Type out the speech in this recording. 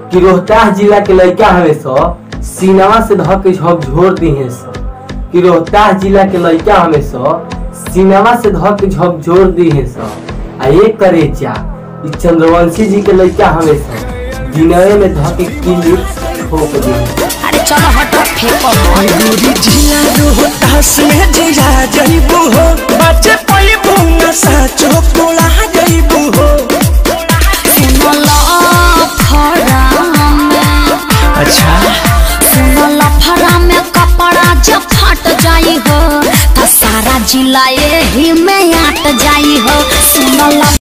कि रोहतास जिला के लड़का हवे सो सीनावा से धक के झकझोर दिहे सो कि रोहतास जिला के लड़का हवे सो सीनावा से धक के झकझोर दिहे सो आ ये करे चा इ चंद्रवंशी जी के लड़का हवे सो दिनवे में धक के किली ठोक दिहे अरे चलो हटो फेंको दूरी जिला रोहतास में जिया जइबू हो बच्चे पैबू न साचो कोला जइबू हो सुनो लफड़ा में अच्छा सुनो लफड़ा में कपड़ा जब फट जाई हो तो सारा जिला यही में आट जाई हो सुनो